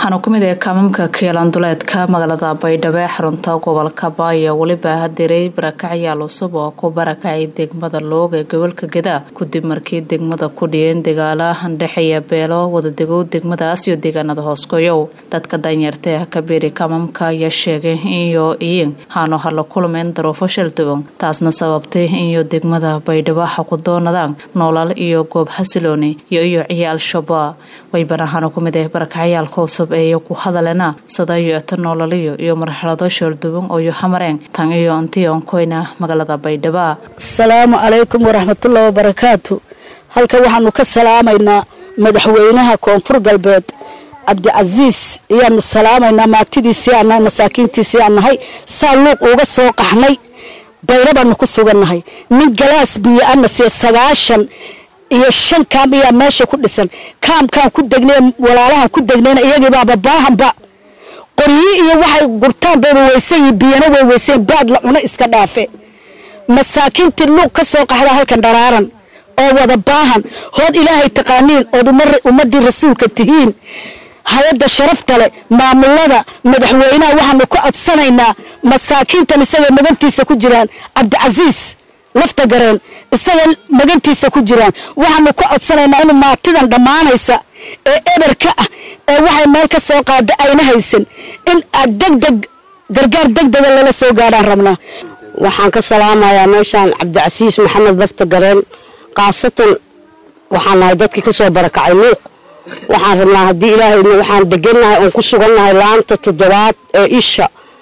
waxaana ku mid ah kaamamka kiilanduleedka magaalada baydhabo ee xarunta gobolka baayo weliba hadiray barakacyaal cusub oo ku barakacay degmada loog ee gobolka geda kadib markii degmada ku dhiyeen dagaala handhexeeya beelo wadadegow degmadaas iyo deegaanada hoosgoyow dadka danyarta ah kabiiri kaamamka ayaa sheegay inyo iyin haano hala kulmeen daruufo shalduwan taasna sababtay inyo degmada baydhabo ha ku doonadaan noolal iyo goob xasilooni iyo iyo ciyaal shabaab waybanahaana ku mid ah barakacayaalka cusub ee iyo ku hadalena sadayo eta noolaliyo iyo marxalado shalduwan ooyo hamareen tan iyo antionkoyna magaalada baydhabo asalaamu calaykum waraxmatullahi wabarakaatu halkan waxaanu ka salaamaynaa madaxweynaha koonfur galbeed cabdicasiis ayaanu salaamaynaa maatidiisii aan nahay masaakiintiisii aan nahay saa luuq uga soo qaxnay bayro baanu ku sugannahay nin galaas biyo ana siya sagaashan iyo shan kaam ayaa meesha ku dhisan kaamkaan ku degnay walaalahan ku degnayna iyagiibaaba baahanba qoryi iyo waxay gurtaan bayba weysan yihin biyana way weysan baad la cuno iska dhaafe masaakiintii luuq ka soo qaxda halkan dharaaran oo wada baahan hood ilaahay taqaaniin ood ummadii rasuulka tihiin hay-adda sharafta leh maamulada madaxweynaha waxaanu ka codsanaynaa masaakiintan isaga magantiisa ku jiraan cabdicasiis lafta gareen isaga magantiisa ku jiraan waxaanu ka codsanaynaa inuu maatidan dhammaanaysa ee eberka ah ee waxay meel ka soo qaada ayna haysan in aad degdeg gargaar degdega lala soo gaadhaan rabnaa waxaan ka salaamayaa meeshaan cabdicasiis maxamed lafta gareen khaasatan waxaan nahay dadkii ka soo barakacay luuq waxaan rabnaa haddii ilaahayna waxaan degannahay oon ku sugannahay laanta toddobaad ee isha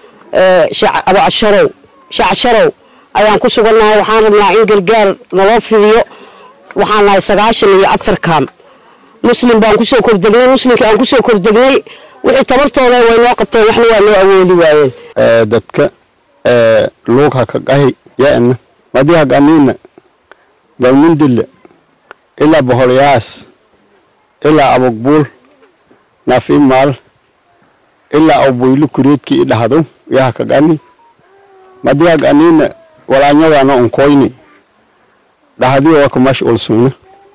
abasharow shacasharow ayaan ku sugannahay waxaan rabnaa in gargaar naloo fidiyo waxaan nahay sagaashan iyo afar kaam muslim baan kusoo kordegnay muslimkii aan kusoo kordegnay wixii tabartooda way noo qabteen waxna waa noo awoodi waayeen dadka luug haka qahi yana madi haganiina galmundille ilaa boholyaas ilaa abogbuul nafimaal ilaa awboylu kureedkii idhahdo ya hakagani madi haganiina walaanyadana onkoyni dhahdi waka mash ulsugna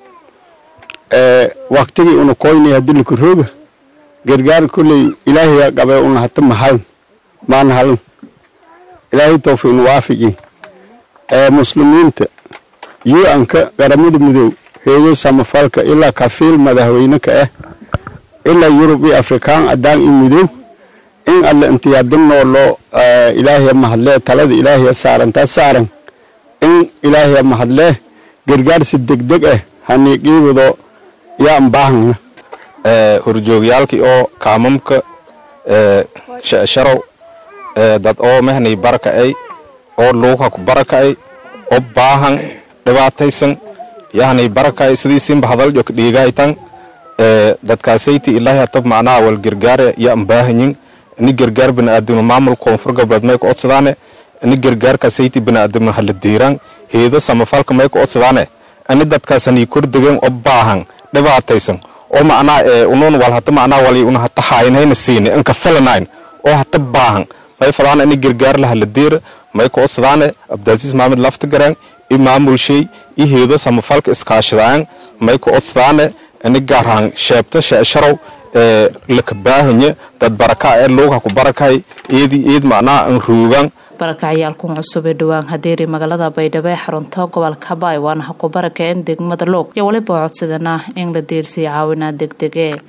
waktigii una koyni hadii lakurooga gargaar kulley ilaahiya qabe una hata mahalan maana halan ilaahay towfiiqna waafigi ee muslimiinta yu-anka qaramada mudow heeyo samafalka ilaa kafiil madaxweyne ka ah ilaa yurub iyo afrikaan adaan iyo mudow in alle intiyaadinoo loo ilaahiya mahadlee talada ilaahiya saarantaa saaran in ilaahiya mahadlee gargaarsi degdeg ah haniiqiibado yaan baahana horjoogyaalkii oo kaamamka sharow dad oo mehnay baraka'ay oo luuka ku baraka'ay oo baahan dhibaataysan yahnay baraka'ay sidiisinba hadaljo ka dhiigaytan dadkaasayti ilaahi hatab macnaha wal gargaare yaan baahanyin ini gargaar bini'aadamna maamul koonfur galbeed may ka odsadaane ini gargaarkaasayti bini'aadamna hala diiraan heedo samafalka may ka odsadaane ini dadkaasanii kordegeen oo baahan dhibaataysan oo macnaha unuun wal hata macnaha wali una hata haynayna siine inka filanayn oo hata baahan may fadaana ini gargaar laha la diira may ka odsadaane abdaasiis maamed lafta garaan i maamulshay i heedo samafalka iskaashadaan may ka odsadaane ini gaarhaan sheebta sheesharow ee laka baahanya dad baraka ee luuga ku barakay eedi eed macnaha an ruugan barakacayaalkan cusub ee dhowaan hadeeri magaalada baydhabo ee xarunta gobolka baay waana ha ku barakeen degmada loog iyo weliba codsadana in la deersiya caawinaa degdege